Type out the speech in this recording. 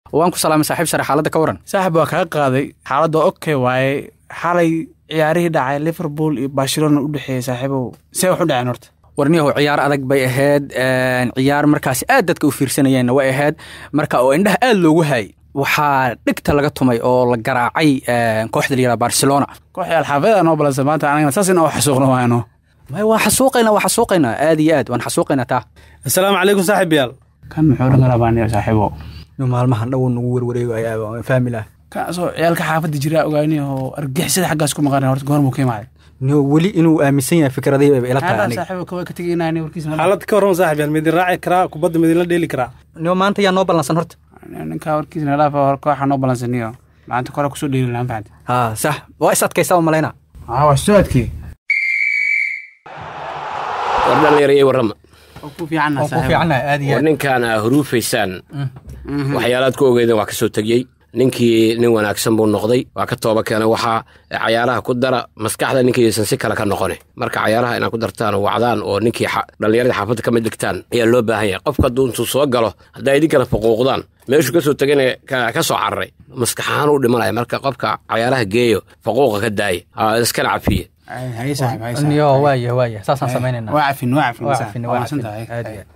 waan ku salaamay saaxiib sare xaaladda ka waran saaxib waa kaga qaaday xaaladda okay waaye xalay ciyaarihii dhacay liverpool iyo barcelona u dhexeeyey saaxiibow see wax u dhaceen horta warniyahow ciyaar adag bay ahayd ciyaar markaasi aad dadka u fiirsanayeenna way ahayd marka oo indhaha aad loogu haayay waxaa dhigta laga tumay oo la garaacay kooxda layihahda barcelona kooxii alxaafada noo balansa maanta anagana saas in oo xasuuqno waano may waan xasuuqaynaa waan xasuuqaynaa aad iyo aad waan xasuuqaynaa taa assalaamu calaykum saaxib yaal kan muxuu dhan garabaaniyo saaxiibo maalmahan dhow nagu werwareegayaa fahmi lah kaasoo ciyaalka xaafadda jiraa ogaani oo argixisada xaggaas ku maqan horta goormuu ka imaaday weli inuu aaminsan yahay fikradii bay ila tahay aniga saaxiibo kawa ka tegaynaa warkiisa xaalad ka warrama saaxib yaal midin raaci karaa kubadda midinla dheeli karaa nio maanta yaa noo ballansan horta ninkaa warkiisa nalaafa hor kooxa noo balansaniyo maanta kore kusoo dheeli lahaan fahanti ha sax waa is adkaysaa malayna aa waa soo adkii war dhallinyarayay warrama ku fiicanna ku fiicannahay aad iyo war aad ninkaana huruufaysaan waxyaalaad ku ogeydeen waa ka soo tegiyey ninkii nin wanaagsan buu noqday waa ka tooba keenay waxaa cayaaraha ku dara maskaxda ninkaysan si kale ka noqone marka cayaaraha inaad ku dartaan oo wacdaan oo ninkii dhallinyaradii xaafadda ka mid dhigtaan ayaa loo baahan yahay qofka hadduu intuu soo galo haddaa idinkana faquuqdaan meeshuu ka soo tegana ka soo cararay maskaxahaan u dhimanaya marka qofka cayaaraha geeyo faquuqa ka daaya iskana cafiye haye saaxib haye niyo waaya waaya saasaan samaynayna waa cafin waa cafin waa saaxib. cafin waa waa mahadsan cafin tahay aad iyo aad